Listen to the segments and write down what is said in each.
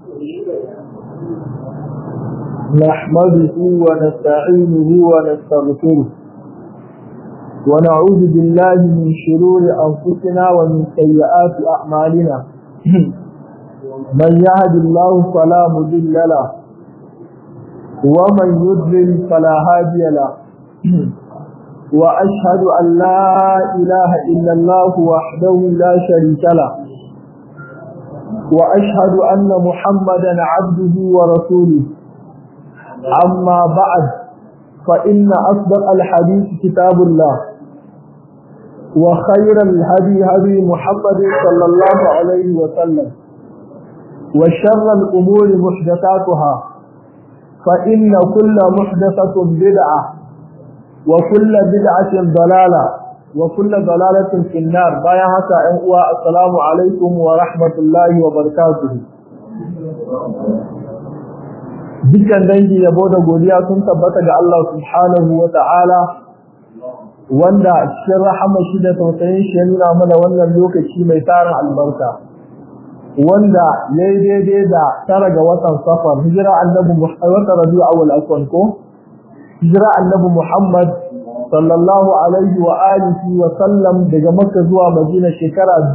نحمده ونستعينه ونستغفره ونعوذ بالله من شرور أنفسنا ومن سيئات أعمالنا من يهد الله فلا مضل له ومن يضلل فلا هادي له وأشهد أن لا إله إلا الله وحده لا شريك له وأشهد أن محمدا عبده ورسوله أما بعد فإن أصدق الحديث كتاب الله وخير الهدي هدي محمد صلى الله عليه وسلم وشر الأمور محدثاتها فإن كل محدثة بدعة وكل بدعة ضلالة وكل ضلالة في النار بايا هكا أنقوى السلام عليكم ورحمة الله وبركاته dukkan dangi yabo da godiya sun tabbata ga Allah subhanahu wa ta'ala wanda cikin rahama shi da tausayin shi ya nuna mana wannan lokaci mai tarin albarka wanda ya yi daidai da tara ga watan safar hijira annabi wata rabi'u awwal aswan ko hijira annabi Muhammad sallallahu alaihi wa alihi wa sallam daga Makka zuwa Madina shekara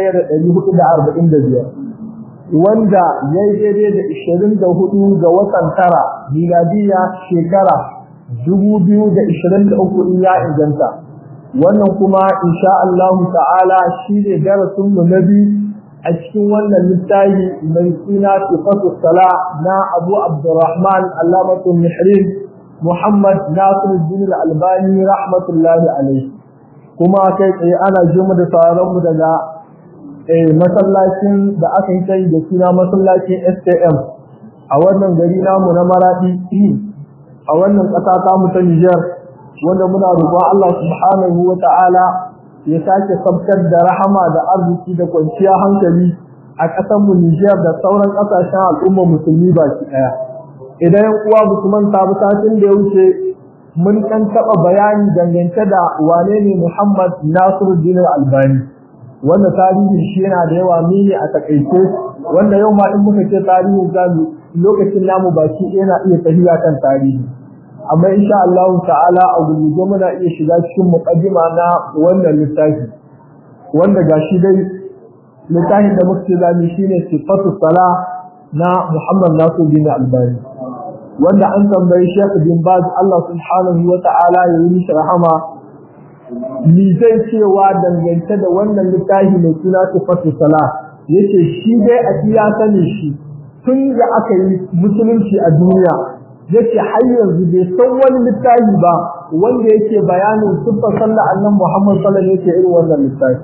1445 wanda ya yi daidai da 24 ga watan tara miladiya shekara 2023 in ya inganta wannan kuma insha Allah ta'ala shi ne darasin mu na biyu a cikin wannan littafi mai suna sifatu sala na Abu Abdurrahman Allamatul Mihrin Muhammad Nasiruddin Al-Albani rahmatullahi alaihi kuma kai tsaye ana jima da sauran mu daga masallacin da aka yi sai da suna masallacin STM a wannan gari namu na Maradi a wannan ƙasa ta mu ta Niger wanda muna roƙon Allah subhanahu wa ta'ala ya sake sabtar da rahama da arziki da kwanciya hankali a ƙasar mu Niger da sauran ƙasashen al'umma musulmi baki ɗaya idan yan uwa musulman ta bi satin da ya wuce mun ɗan taɓa bayani dangance da wane ne Muhammad Nasiruddin Albani wanda tarihin shi yana da yawa mene a takaice wanda yau ma in muka ce tarihin zamu lokacin namu baki yana iya tafiya kan tarihi amma insha Allah ta'ala a gurguje muna iya shiga cikin muqaddima na wannan littafi wanda gashi dai littafin da muke zami shine sifatu sala na Muhammad Nasiruddin Albani wanda an tambayi Sheikh bin Baz Allah subhanahu wa ta'ala ya yi mishi rahama ni zai cewa dangance da wannan littafi mai suna sifatu sala yace shi dai a iya sani shi tun da aka yi musulunci a duniya yace har yanzu bai san wani littafi ba wanda yake bayanin siffar sallah annan Muhammad sallallahu alaihi wasallam irin wannan littafi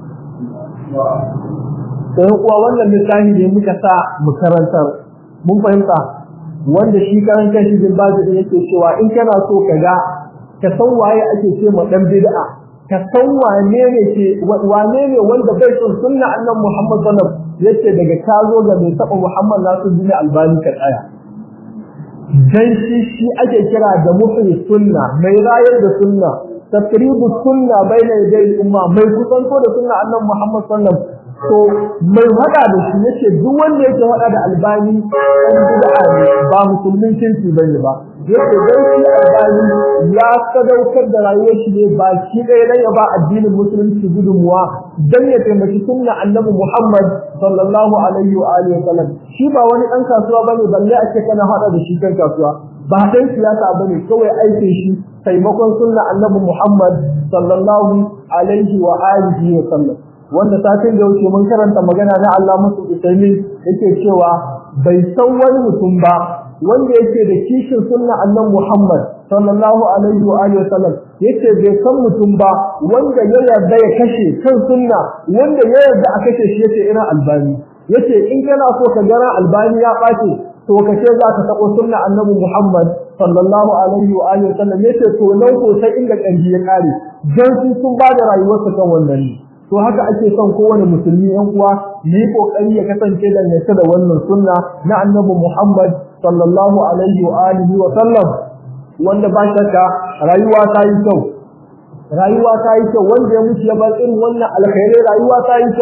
sai kuwa wannan littafi ne muka sa mu karantar mun fahimta wanda shi karan kanshi bin bazu yake cewa in kana so ka ga ka san waye ake ce ma dan bid'a ka san wane ne ke wane ne wanda bai son sunna annan Muhammad sallallahu alaihi wasallam yace daga ka zo ga mai taba Muhammad Nasiruddin Albani ka tsaya dan shi shi ake kira da muhyi sunna mai rayar da sunna taqribu sunna baina yaday umma mai kusanto da sunna annabi Muhammad sallallahu alaihi to mai hada da shi yace duk wanda yake hada da albani dan bid'a ne ba musulmin kinci bane ba yace dan shi albani ya sadaukar da rayuwar shi ne ba shi dai dan ya ba addinin musulunci gudunmuwa dan ya taimaki sunna annabi Muhammad sallallahu alaihi wa alihi wasallam shi ba wani dan kasuwa bane balle ake kana hada da shi kan kasuwa ba dan siyasa bane kawai aikin shi taimakon sunna annabi Muhammad sallallahu alaihi wa alihi wasallam wanda satin da wuce mun karanta magana na Allah musu Usaimi yake cewa bai san wani mutum ba wanda yake da kishin sunna annabi Muhammad sallallahu alaihi wa alihi wasallam yace bai san mutum ba wanda ya yarda ya kashe kan sunna wanda ya yarda a kashe shi yace ina albani yace in kana so ka gara albani ya bace to kace za ka tabo sunna annabi Muhammad sallallahu alaihi wa alihi wasallam yace to nan ko sai inda kanji ya kare dan sun ba da rayuwarsa kan wannan ne to haka ake son kowane musulmi yan uwa yi kokari ya kasance dangance da wannan sunna na annabi Muhammad sallallahu alaihi wa alihi wa sallam wanda ba shakka rayuwa ta yi kyau rayuwa ta yi kyau wanda ya mutu ya bar irin wannan alkhairai rayuwa ta yi kyau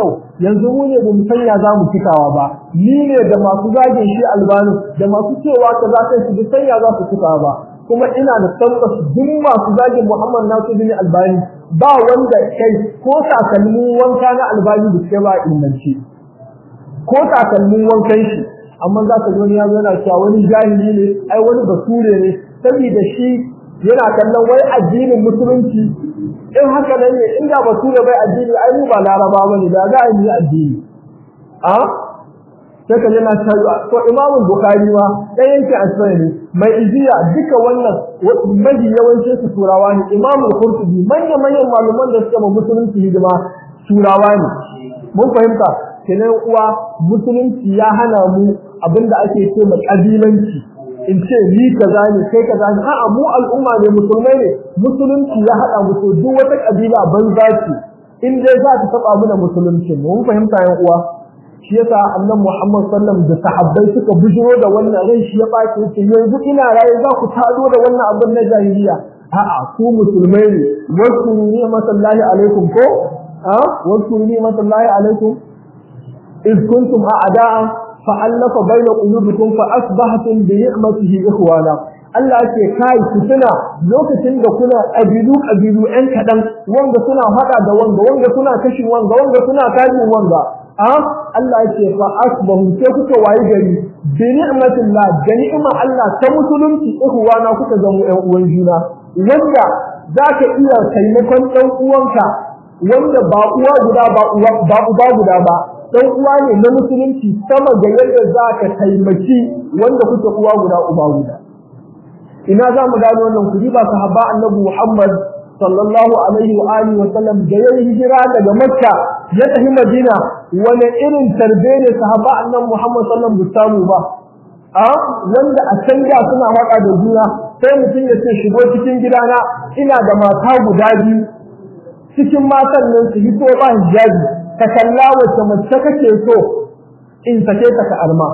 yanzu mu ne bamu sanya za mu cikawa ba ni ne da masu zagin shi albani da masu cewa ka za ka shi sanya za su cikawa ba kuma ina da tabbas duk masu zagin Muhammad Nasir bin Albani ba wanda kai ko takalmin wanka na albani da ke ba ilmanci ko takalmin wankan shi amma za ka ji wani ya zo yana cewa wani jahili ne ai wani basure ne saboda shi yana kallon wai addinin musulunci in haka nan ne inda basure bai addini ai mu ba laraba bane da za a yi addini a sai ka yana cewa to imamu bukhari ma dan yanke asbai ne mai iziya duka wannan mafi yawancin su turawa ne imamu qurtubi manyan manyan malaman da suka ma musulunci hidima turawa ne mun fahimta kenan uwa musulunci ya hana mu abinda ake ce ma kabilanci in ce ni kaza ne kai kaza ne a'a mu al'umma ne musulmai ne musulunci ya hada mu to duk wata kabila banza ce in dai za ta taba mu da musulunci mun fahimta yan uwa shi yasa annabi Muhammad sallam da sahabbai suka bujiro da wannan rai shi ya bace yace yanzu ina raye za ku tado da wannan abin na jahiliya a'a ku musulmai ne wasu ni masallahi alaikum ko a wasu ni masallahi alaikum إذ كنتم أعداء فألف بين قلوبكم فأصبحتم بنعمته إخوانا Allah ce kai ku tuna lokacin da kuna ƙabilu ƙabilu ɗan kaɗan wanda suna haɗa da wanga wanga suna kashin wanga wanga suna kashin wanga a Allah ce fa asbahu sai kuka wayi gari bi ni'matillah da ni'imar Allah ta musulunci ikhwana kuka zama ƴan uwan juna wanda zaka iya taimakon ɗan uwanka wanda ba uwa guda ba uwa ba uba guda ba dan uwa ne na musulunci sama da yadda za ka taimaki wanda kuke uwa guda uba guda ina za mu gano wannan kudi ba sahaba annabi Muhammad sallallahu alaihi wa alihi wa sallam da ya hijira daga Makka ya tafi Madina wani irin tarbe ne sahaba annabi Muhammad sallallahu alaihi wa sallam ba a wanda a can da suna waka da juna sai mutum ya ce shigo cikin gidana ina da mata guda biyu cikin matan nan su hito ba hijabi ka kalla wacce mace kake so in sake ta ka arma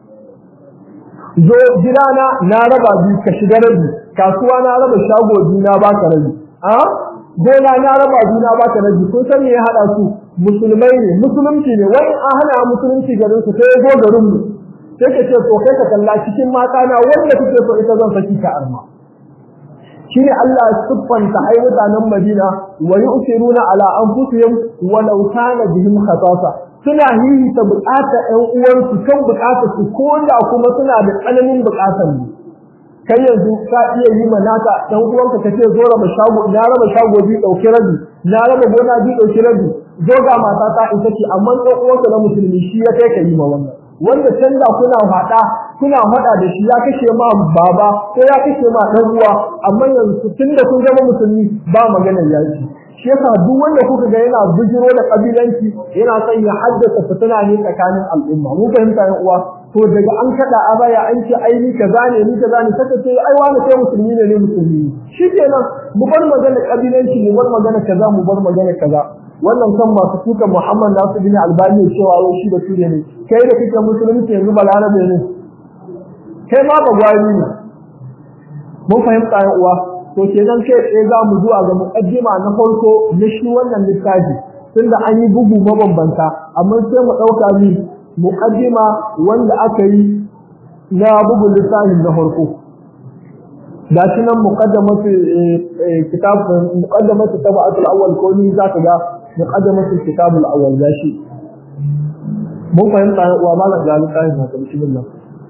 zo gidana na raba biyu ka shiga rabi kasuwa na raba shago biyu na baka rabi a gona na raba biyu na baka rabi kun san me ya hada su musulmai ne musulunci ne wai an hana musulunci garin su sai zo garin mu sai ka ce to kai ka kalla cikin mata na wanda kake so ita zan saki ka arma shine Allah ya siffanta ai mutanen Madina wa yu'thiruna ala anfusihim walau kana bihim khatasa suna hihi ta bukata ɗan uwansu kan bukata su ko da kuma suna da tsananin bukatan ne kai yanzu ka iya yi ma naka ɗan uwanka ka ce zo raba shago na raba shago biyu ɗauki rabi na raba gona biyu ɗauki rabi zo ga mata ta ita ce amma ɗan uwanka na musulmi shi ya kai ka yi ma wannan wanda canza kuna haɗa kuna haɗa da shi ya kashe ma baba ko ya kashe ma ɗan uwa amma yanzu tun da kun zama musulmi ba maganar yaki shi yasa duk wanda kuka ga yana bijiro da kabilanci yana son ya haddasa fitina ne tsakanin al'umma mun fahimta yan uwa to daga an kada a baya an ce ai ni kaza ne ni kaza ne saka ce ai wani sai musulmi ne ne musulmi shikenan mu bar magana kabilanci mu bar magana kaza mu bar magana kaza wannan kan masu tuka Muhammad Nasir bin Albani cewa wai shi da ture ne kai da kake musulunci yanzu balarabe ne kai ma ba gwari ne mun fahimta yan uwa to kenan kai tsaye za mu zuwa ga muqaddima na farko na shi wannan littafi tunda an yi bugu mabambanta amma sai mu dauka ni muqaddima wanda aka yi na bugun littafin na farko da shi nan muqaddamatu kitab muqaddamatu tabatul awwal ko ni zaka ga muqaddamatu kitabul awwal gashi mun fahimta wa malam ga littafin na bismillah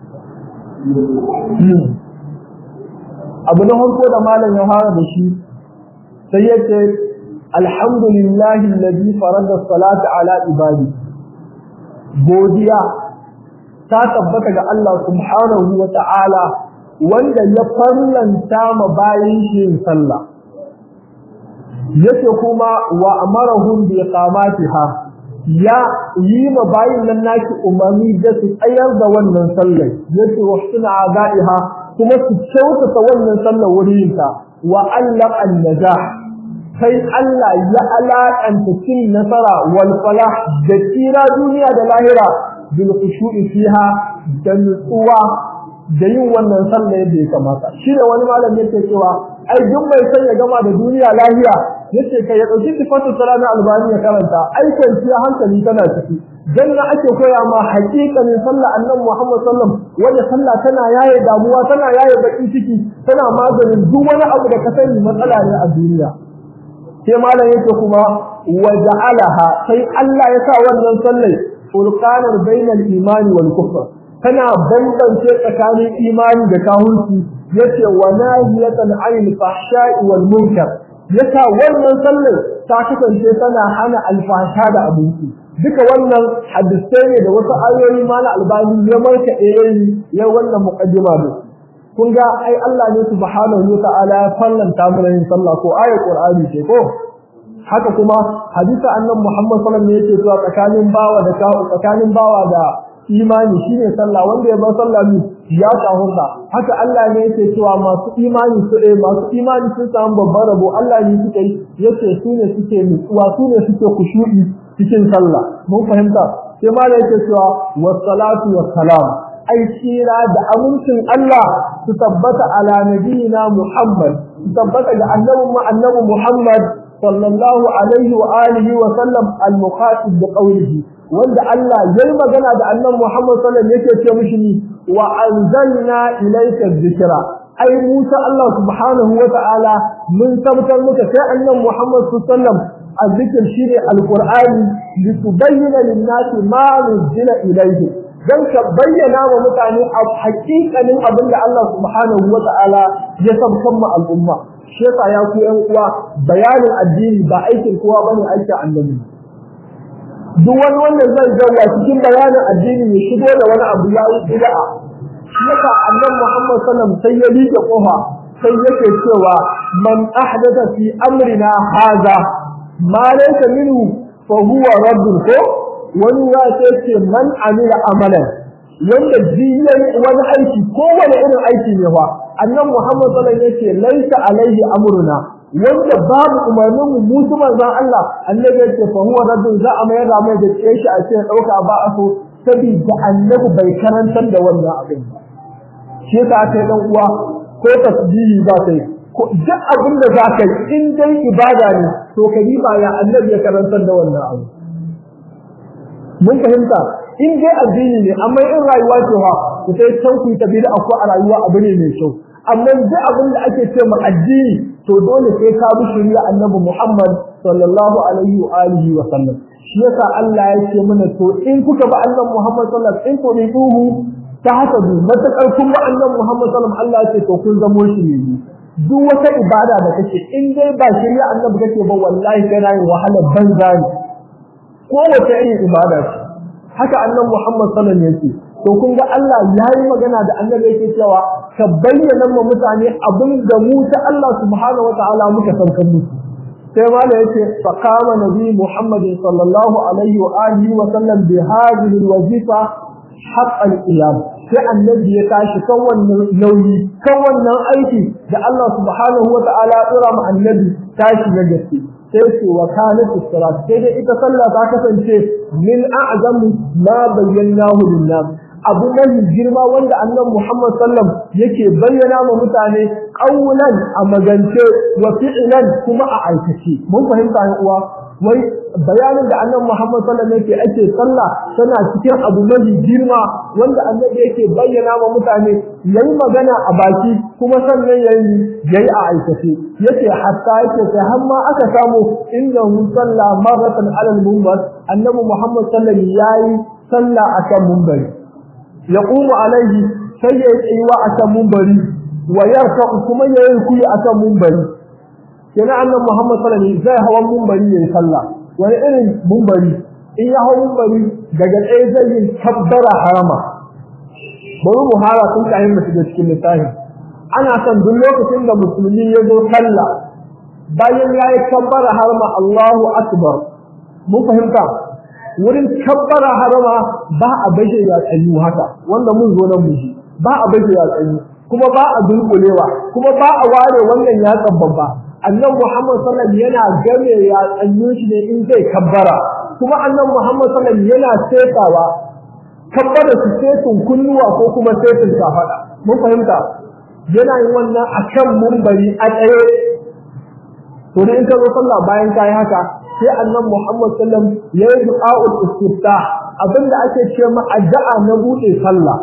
abu na farko da malam ya fara da shi sai yace alhamdulillahi alladhi farada salata ala ibadi godiya ta tabbata ga Allah subhanahu wa ta'ala wanda ya farlanta ma bayin shi sallah yace kuma wa amarahum bi iqamatiha ya yi ma bayin nan naki umarni da su tsayar da wannan sallar yace wa suna adaiha kuma su kyautata wannan sallar wurinta wa Allah an-najah sai Allah ya alaƙanta cin nasara wal falah da tsira duniya da lahira bil khushu'i fiha da nutsuwa da yin wannan sallah yadda ya kamata shi da wani malami yake cewa ai duk mai son ya gama da duniya lahiya yace kai ya dauki sifatu salana albani ya karanta ai kwanciya hankali tana ciki janna ake koya ma haƙiƙanin sallah annabi Muhammad sallam wanda sallah tana yaye damuwa tana yaye baki ciki tana maganin duk wani abu da ka sani matsala ne a duniya sai malam yake kuma waja'alaha sai Allah ya sa wannan sallai furqanan bainal imani wal kufr tana bambance tsakanin imani da kahunci yace wa nahiyatan 'anil fahsha'i wal munkar yasa wannan sallar ta kasance tana hana alfasha da abinci duka wannan hadisai ne da wasu ayoyi mana albani ya marka yayi ya wannan muqaddima ne kun ga ai Allah ne subhanahu wa ta'ala ya fallanta mana yin sallah ko ayat qur'ani ce ko haka kuma hadisi annabi Muhammad sallallahu alaihi wasallam yake cewa tsakanin bawa da tsakanin bawa da imani shine sallah wanda ya bar sallah ne ya tahurta haka Allah ne yake cewa masu imani su eh masu imani sun samu babban rabo Allah ne suke yace su ne suke nutsuwa su ne suke kushu'i cikin sallah mun fahimta sai ma da yake cewa wassalatu wassalam ai tsira da amincin Allah su tabbata ala nabiyina Muhammad su tabbata ga annabi mu annabi Muhammad sallallahu alaihi wa alihi wa sallam al-muqasid bi qawlihi wanda Allah yayi magana da annabi Muhammad sallallahu alaihi yake ce mishi ni wa anzalna ilayka dhikra ai Musa Allah subhanahu wa ta'ala mun tabbatar muka sai annabi Muhammad sallallahu alaihi wasallam الذكر شيء القرآن لتبين للناس ما نزل إليه dan ka bayyana wa mutane a hakikanin abin da Allah subhanahu wa ta'ala ya sabkan mu al'umma shi yasa ya ku yan uwa bayanin addini ba aikin kowa bane aikin annabi duk wani wanda zai zauna cikin bayanin addini ya shigo da wani abu ya yi bid'a shi yasa annabi Muhammad sallallahu alaihi wasallam sai ya liƙe kofa sai yake cewa man ahdatha fi amrina hadha ma laysa minhu fa huwa raddun ko wani ya ce ce man amila amalan wanda jiyan wani aiki ko wani irin aiki ne fa annabi Muhammad sallallahu alaihi wasallam yace laysa alaihi amruna wanda babu umarnin mu musu manzon Allah annabi yace fa huwa raddun za a mayar da mai da shi a ce dauka ba a so saboda annabi bai karantar da wannan abin ba shi yasa aka yi dan uwa ko tasbihi ba sai ko duk abin da za ka yi in dai ibada ne to ka yi ba ya annabi ya karantar da wannan abu mun fahimta in dai addini ne amma in rayuwa ce ha ku sai can ku ta bid'a ko a rayuwa abu ne mai kyau amma duk abin da ake ce ma addini to dole sai ka bi shari'a annabi Muhammad sallallahu alaihi wa alihi wa sallam shi yasa Allah ya ce mana to in kuka ba annabi Muhammad sallallahu alaihi wa sallam in tuhu ta haka du matakar kun ba annabi Muhammad sallallahu alaihi wa sallam Allah ya ce to kun zamo shi ne duk wata ibada da kake in dai ba shari'a annabi kake ba wallahi kana yin wahalar banza ne ko wace irin ibada ce haka annabi Muhammad sallallahu alaihi wasallam yake to kun ga Allah yayi magana da annabi yake cewa ka bayyana ma mutane abin da mu ta Allah subhanahu wataala muka san kan musu sai mala yace fa qama nabi Muhammad sallallahu alaihi wa alihi wa sallam bi hadhihi alwazifa haqq al-qiyam sai annabi ya tashi kan wannan nauyi kan wannan aiki da Allah subhanahu wataala ya dora ma annabi tashi na gaske sai ce wa kanat as-salat sai dai ita sallah ta kasance min a'zam ma bayyanahu lin-nas abu mai girma wanda annabi Muhammad sallam yake bayyana wa mutane qawlan a magance wa fi'lan kuma a aikace mun fahimta ne uwa wai bayanin da annabi Muhammad sallam yake ake sallah tana cikin abu mai girma wanda annabi yake bayyana wa mutane yayi magana a baki kuma sannan yayi yayi a aikace yace hatta yake sai har ma aka samu innahu salla maratan ala al-minbar annabi Muhammad sallam yayi sallah akan minbari yaqumu alaihi sai ya tsayuwa akan minbari wa yarka kuma yayi kuyi akan minbari kenan annabi Muhammad sallallahu alaihi wasallam zai hawa minbari yayin sallah wani irin minbari in ya hawa minbari daga tsaye zai yi kabbara harama bari mu hara tun kayan mu shiga cikin littafin ana son duk lokacin da musulmi ya zo sallah bayan ya yi kabbara harama Allahu akbar mun fahimta wurin kabbara harama ba a baje ya tsayu haka wanda mun zo nan muji ba a baje ya tsayu kuma ba a dunkulewa kuma ba a ware wannan ya babba annabi Muhammad sallallahu alaihi yana game ya tsayu shi ne in zai kabbara kuma annabi Muhammad sallallahu alaihi yana setawa kabbara su setun kunnuwa ko kuma setun kafada mun fahimta yana yin wannan akan mumbari a tsaye to ne in ka zo sallah bayan ka yi haka sai annabi Muhammad sallam ya yi du'a'ul istiftah abinda ake ce ma addu'a na bude sallah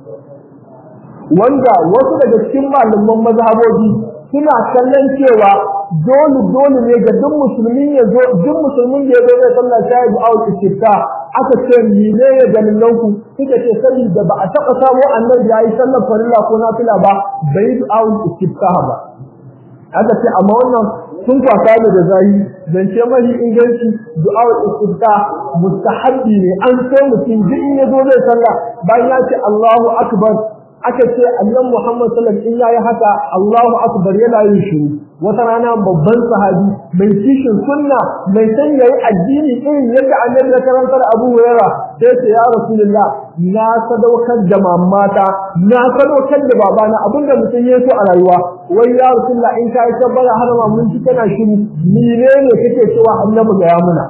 wanda wasu daga cikin malaman mazhabobi suna kallon cewa dole dole ne ga duk musulmin ya zo duk musulmin da ya zo zai sallah sai ya du'a'ul istiftah aka ce mene ya dalilan ku suka ce sani da ba a taɓa samo annabi ya yi sallar farilla ko nafila ba bai du'a'ul istiftah ba aka ce amma wannan sun kwasa da da zai zance mahi inganci du'a istifta mustahabbi ne an so mutum duk in yazo zai sallah bayan ya ce Allahu akbar aka ce annabi Muhammad sallallahu alaihi wasallam in yayi haka Allahu akbar yana yin shiru wata rana babban sahabi mai kishin sunna mai san yayi addini irin yadda annabi ya karantar Abu Hurairah sai ce ya Rasulullah na sadaukar da mamata na sadaukar da babana abinda mutum ya so a rayuwa wai ya Rasulullah in kai tabbara har ma mun ji kana shiru ni ne ne kake cewa annabi ga ya muna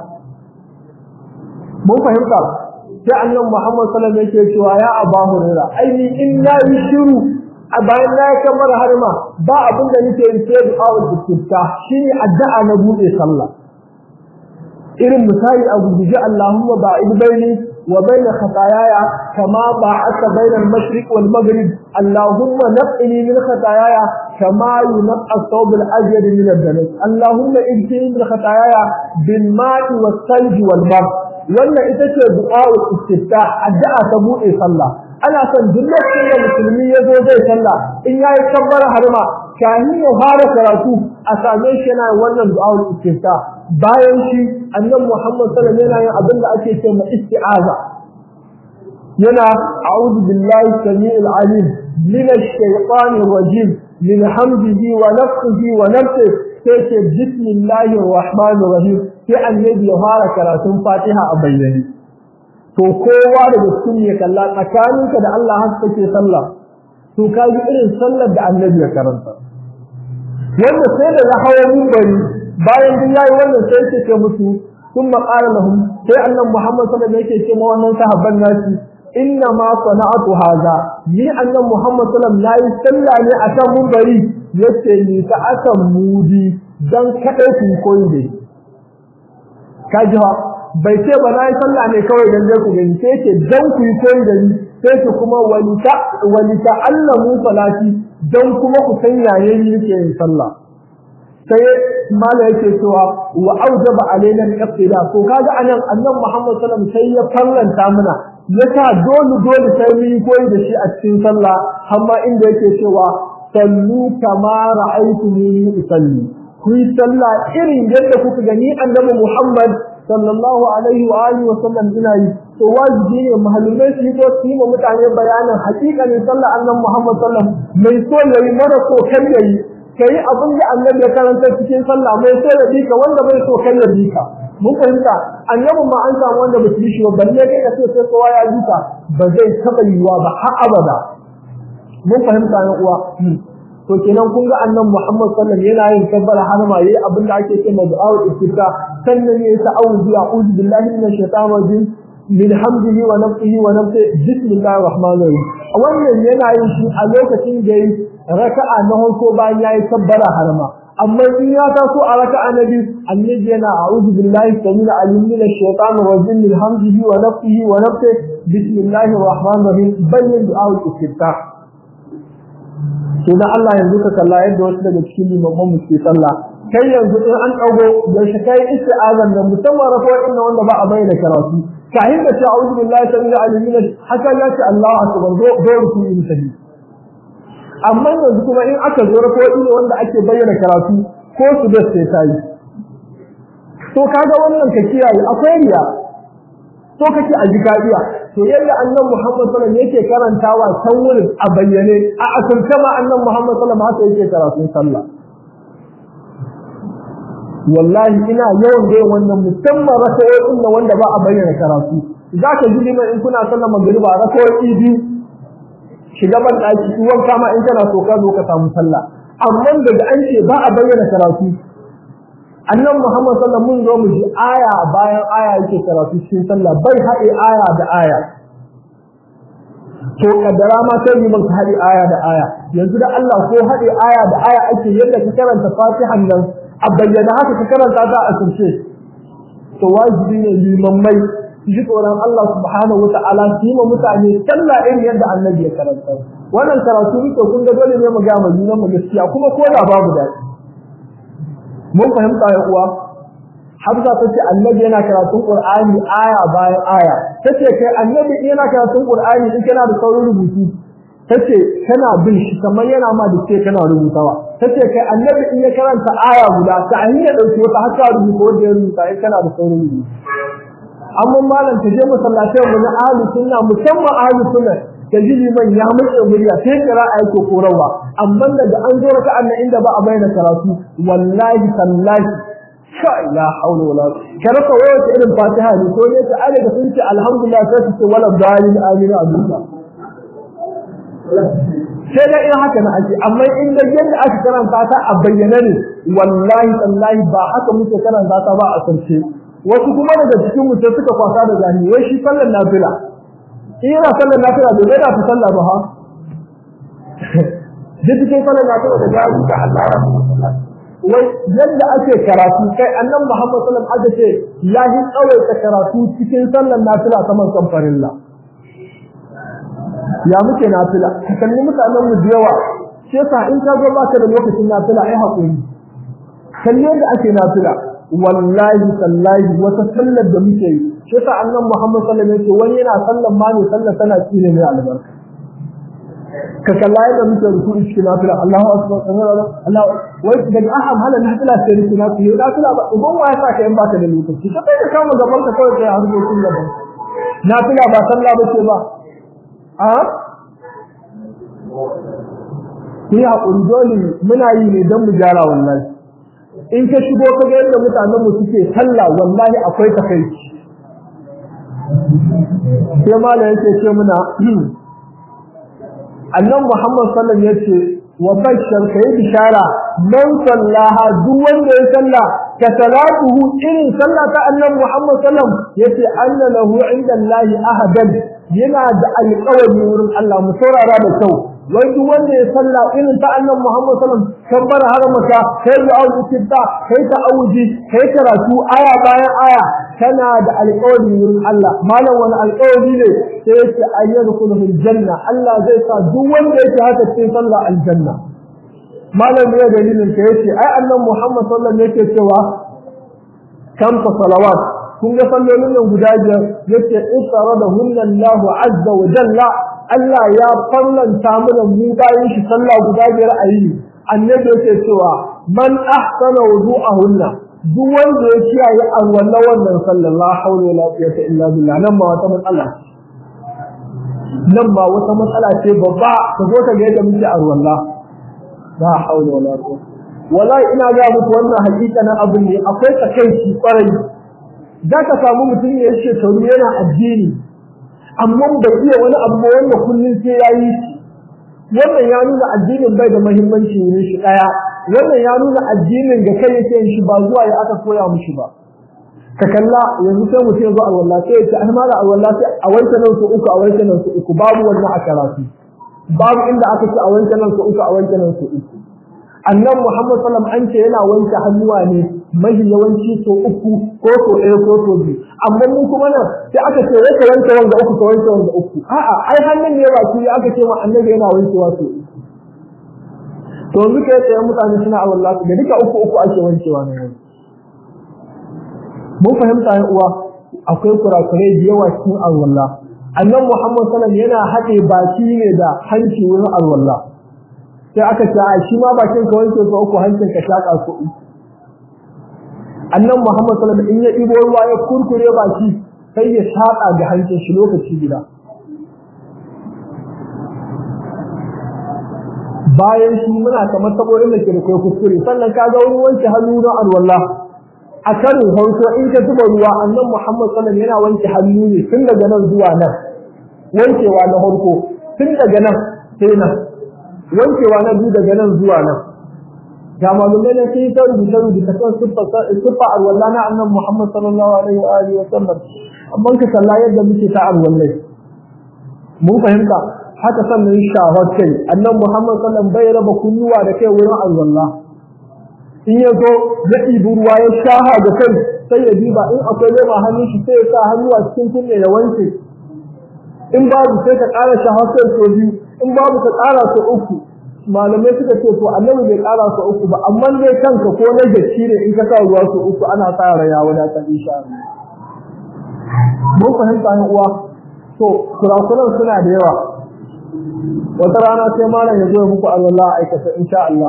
mun fahimta sai annabi Muhammad sallallahu alaihi wasallam yake cewa ya Abu Hurairah ai ni in na yi shiru a bayan na yi kamar harma ba abin da nake yin sai du'a da kitta shine addu'a na bude sallah irin misali a guje Allahumma ba'id baini wa baina khataayaya kama ba'atha baina al-mashriq wal maghrib Allahumma naqini min khataayaya kama yunqa ath-thawb al-abyad min ad-danas Allahumma ijini min khataayaya bil ma'i was-salji wal bar wannan ita ce du'a istiftah addu'a ta bude sallah ana son duk lokacin da musulmi ya zo zai sallah in yayi kabbara harma kahin ya fara karatu a same shi yana wannan du'a'ul istifta bayan shi annabi Muhammad sallallahu alaihi wasallam yana yin abin da ake cewa isti'aza yana a'udhu billahi samii'il alim min ash-shaytanir rajim min hamdihi wa nafthihi wa nafthihi sai ce bismillahir rahmanir rahim sai annabi ya fara karatun Fatiha a bayyane to kowa daga cikin ya kalla tsakaninka da Allah har kake sallah to ka ji irin sallar da annabi ya karanta wanda sai da ya hawo minbari bayan din yayi wannan sai yake ce musu sun qala lahum sai annabi Muhammad sallallahu alaihi wasallam yake ce ma wannan sahabban nasi inna ma sana'atu hadha ni annabi Muhammad sallallahu alaihi wasallam sallah ne akan minbari yace ni ta akan mudi dan kadai ku koyi dai kaji bai ce ba na yi sallah ne kawai dan dai ku gani sai ce dan ku yi koyi da ni sai ce kuma walita walita allamu salati dan kuma ku san yayin yake yin sallah sai mala yake cewa wa aujaba alaina al-iqtida to kaga anan annabi Muhammad sallallahu alaihi wasallam sai ya farlanta mana yasa dole dole sai mu yi koyi da shi a cikin sallah amma inda yake cewa sallu kama ra'aytumuni usalli ku yi sallah irin yadda kuka gani annabi Muhammad sallallahu alaihi wa alihi wa sallam ina yi to wajibi ne mahallumai su yi ko su yi ma mutane bayanin hakikanin sallah annabi Muhammad sallam mai so yayi mara so kan yayi kai abin da annabi ya karanta cikin sallah mai so ya bika wanda bai so kan ya bika mun fahimta annabi ma an samu wanda ba su yi shi ba balle kai ka ce sai kowa ya bika ba zai taba yiwa ba har abada mun fahimta ne uwa to kenan kun ga annabi Muhammad sallallahu alaihi wasallam yana yin kabbara har ma yayi abin da ake cewa du'a'ul istifta sannan yayi ta'awudu a'udhu billahi minash shaitanir rajim min hamdihi wa nafsihi wa nafsi bismillahir rahmanir rahim wannan yana yin shi a lokacin da yayi raka'a na farko bayan yayi kabbara har ma amma in ya taso a raka'a na biyu annabi yana a'udhu billahi samil alim minash shaitanir rajim min hamdihi wa nafsihi wa nafsi bismillahir rahmanir rahim bayyin du'a'ul istifta to dan Allah yanzu ka kalla yadda wasu daga cikin limaman mu ke sallah kai yanzu in an dago yaushe kai isti'azan da musamman rafa inna wanda ba a bayyana karatu kahin da ta a'udhu billahi samil alim haka ya ce Allahu akbar do do ruku in sahi amma yanzu kuma in aka zo rafa inna wanda ake bayyana karatu ko su da sai tayi to kaga wannan ka kiyaye akwai riya to kake a jikadiya to yadda annabi Muhammad sallallahu alaihi yake karantawa can wurin a bayyane a asirce ma annabi Muhammad sallallahu alaihi haka yake karatun sallah wallahi ina yawan ga wannan musamman rakawoyin da wanda ba a bayyana karatu zaka ji liman in kuna sallar magriba rakawoyi biyu shiga ban daki uwan kama in kana so ka zo ka samu sallah amma daga an ce ba a bayyana karatu annan Muhammad sallallahu mun zo mu ji aya bayan aya yake karatu cikin sallah bai haɗe aya da aya to kaddara ma sai liman ka haɗe aya da aya yanzu da Allah ko haɗe aya da aya ake yadda ka karanta fatihan nan a bayyana haka ka karanta ta a asirce to wajibi ne liman mai ji tsoron Allah subhanahu wa ta'ala su yi ma mutane sallah irin yadda annabi ya karanta wannan karatu muke kun ga dole ne mu ga mu junan mu gaskiya kuma ko da babu daɗi mun fahimta ya uwa Hamza ta ce annabi yana karatun Qur'ani aya bayan aya tace kai annabi yana karatun Qur'ani in kana da saurin rubutu tace kana bin shi kamar yana ma da ce kana rubutawa tace kai annabi in ya karanta aya guda ta hanyar dauki wata haka rubuta wanda ya rubuta in kana da saurin rubutu amma malam ta je masallatai mu na ahlus sunna musamman ahlus sunna ta ji liman ya matse murya sai kira a yake korarwa amma daga an zo raka annan inda ba a bayyana karatu wallahi tallahi sha la haula wala ka rasa wata irin fatiha ne ko ne ta alaga sun ce alhamdulillah sai su ce wala dalil amin abinda sai da irin haka na ake amma in da yadda aka karanta ta a bayyana ne wallahi tallahi ba haka muke karanta ta ba a sarce wasu kuma daga cikin mu sai suka kwasa da zani wai shi sallar nafila in yana sallar nafila bai zai da ta sallah ba ha duk cikin sallar nafila da gari ga Allah wai yadda ake karatu kai annan Muhammad sallallahu alaihi wasallam aka ce ya yi tsawaita karatu cikin sallar nafila saman kan farilla ya muke nafila ka kalli mutanen mu da yawa shi yasa in ka ga baka da lokacin nafila ai hakuri kalli yadda ake nafila wallahi tallahi wata sallar da muke yi shi yasa annan Muhammad sallallahu alaihi wasallam wani yana sallar ma ne sallar tana tsine ne albarka ka kalla yadda muke ruku'i cikin nafila Allahu akbar Allahu wai daga aham hala nafila sai cikin nafila nafila ba uban wa ya saka in baka da lokaci ka kai ka kama gaban ka kawai kai harkokin gaban nafila ba sallah ba ce ba a Ni haƙuri dole muna yi ne don mu gyara wallahi in ka shigo ka ga yadda mutanen mu suke sallah wallahi akwai takaici sai malam yake ce muna annan Muhammad sallallahu alaihi yace wa bashar kai bishara man sallaha duk wanda ya salla ka salatuhu irin sallah ta annan Muhammad sallallahu yace anna lahu inda Allah ahadan yana da alƙawari wurin Allah mu saurara da kyau wai duk wanda ya salla irin ta annan Muhammad sallallahu alaihi wasallam kan haramaka kai da auzitta kai ta auji kai karatu aya bayan aya kana da alƙawari wurin Allah malam wani alƙawari ne sai yace ayyadkhulu fil janna Allah zai sa duk wanda yake haka cikin sallah aljanna malam ne dalilin ka yace ai annan Muhammad sallallahu alaihi wasallam yake cewa kam salawat kun ga sallolin nan guda biyar yace isarada hunna Allah azza wa jalla Allah ya farlanta mana mu bayan shi sallah guda biyar a yi annabi yake cewa man ahsana wudu'ahunna duk wanda ya kiyaye alwala wannan sallallahu hawla wala quwwata illa billah nan ma wata matsala nan ma wata matsala ce babba ka zo ka ga yadda muke alwala la hawla wala quwwata wallahi ina ga muku wannan hakika na abin ne akwai takeici kwarai zaka samu mutum ya ce shekaru yana addini amma bai iya wani abu wanda kullun sai yayi wannan ya nuna addinin bai da muhimmanci ne shi daya wannan ya nuna addinin ga kai yake shi ba zuwa ya aka koya mishi ba ka kalla yanzu sai mutum zo alwala sai ya ce an mala alwala sai a wanke nan su uku a wanke nan su uku babu wannan a karatu babu inda aka ce a wanke nan su uku a wanke nan su uku annan Muhammad sallam an ce yana wanke hannuwa ne mahi yawanci so uku ko so ɗaya ko so biyu amma mun kuma nan sai aka ce wai ka wanke wanda uku ka wanke wanda uku a'a ai hannun ne ba shi aka ce ma annabi yana wankewa so uku to yanzu kai tsaye mutane suna a wallahi da duka uku uku ake wankewa na yau mun fahimta ya uwa akwai kurakurai da yawa cikin alwala annan Muhammad sallam yana haɗe baki ne da hanci wurin alwala sai aka ce a shi ma bakin ka wanke ka uku hancin ka shaka su uku annan Muhammad sallallahu alaihi wasallam in ya dibo ruwa ya kurkure baki sai ya shaka ga hancin shi lokaci gida bayan shi muna kamar saboda da ke da kai kuskure sannan ka ga wani wanke hannu na alwala a karin farko in ka zuba ruwa annan Muhammad sallallahu alaihi wasallam yana wanke hannu ne tun daga nan zuwa nan wankewa na farko tun daga nan sai nan wankewa na biyu daga nan zuwa nan ga malumai na sai ta rubuta rubuta kan siffa alwala na annan Muhammad sallallahu alaihi wa alihi wa sallam amma ka kalla yadda muke ta alwallai mun fahimta haka sannan shahar kai annan Muhammad sallallahu bai raba kunnuwa da kai wurin Allah in ya zo ya ɗibi ruwa ya shaha da kai sai ya diba in akwai lema hannun shi sai ya sa hannu a cikin kunne ya wanke in babu sai ka ƙara shahar kai so biyu in babu ka ƙara so uku malamai suka ce to annabi bai ƙara so uku ba amma dai kanka ko na gaci ne in ka sa ruwa so uku ana sa raya wadatar insha Allah mun fahimta ne uwa to kurakuran suna da yawa wata rana sai malam ya zo muku Allah aikata insha Allah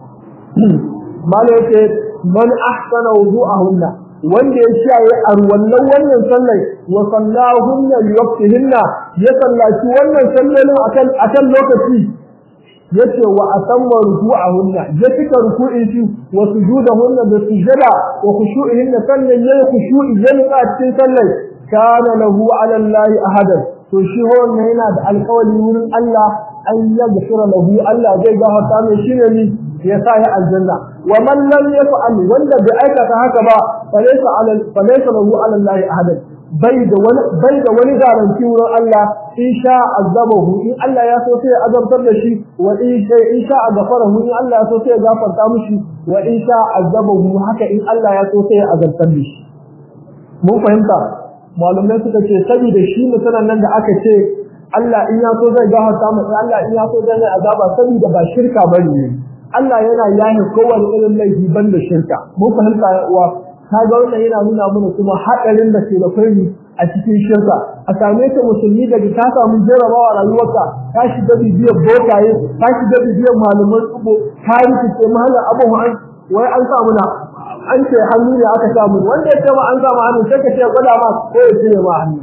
malam yake man ahsana wudu'ahunna wanda ya kiyaye arwallan wannan sallar wa sallahunna li waqtihinna ya sallaci wannan sallolin akan akan lokaci yace wa atamma ruku'ahunna ya cika ruku'in shi wa sujudahunna da sujada wa khushu'ihinna sannan yayi khushu'i yana cikin sallar kana lahu 'ala Allah ahadan to shi wannan yana da alƙawari wurin Allah an yaghfira lahu Allah zai gafarta mai shi ne ya sa ya aljanna wa man lam yaf'al wanda bai aikata haka ba falaysa 'ala falaysa lahu 'ala Allah ahadan bai da wani bai da wani garanti wurin Allah in sha azabahu in Allah ya so sai ya azabtar da shi wa in sha in sha gafarahu in Allah ya so sai ya gafarta mishi wa in sha azabahu haka in Allah ya so sai ya azabtar da shi mun fahimta malumai suka ce saboda shi mutanen nan da aka ce Allah in ya so zai gafarta mu Allah in ya so zai mai azaba saboda ba shirka bane Allah yana yahi kowane irin laifi banda shirka mun fahimta uwa kaga wannan yana nuna mana kuma hadarin da ke da kai a cikin shirka a same ka musulmi daga ka samu jarabawa rayuwarka ka shiga bibiyar bokaye ka shiga bibiyar malaman tsubo ka rikice mahallar abubuwan wai an samu na an ce hannu ne aka samu wanda ya ce ma an samu hannu sai ka ce gwada ma ko ya cire ma hannu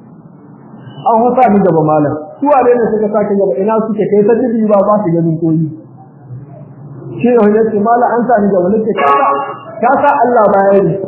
an hasa ni gaba malam su wane ne suka sake gaba ina suke kai ta jibi ba ba su ganin koyi shi ne wanda ce malam an sa ni gaba nake ka sa ka sa Allah baya ne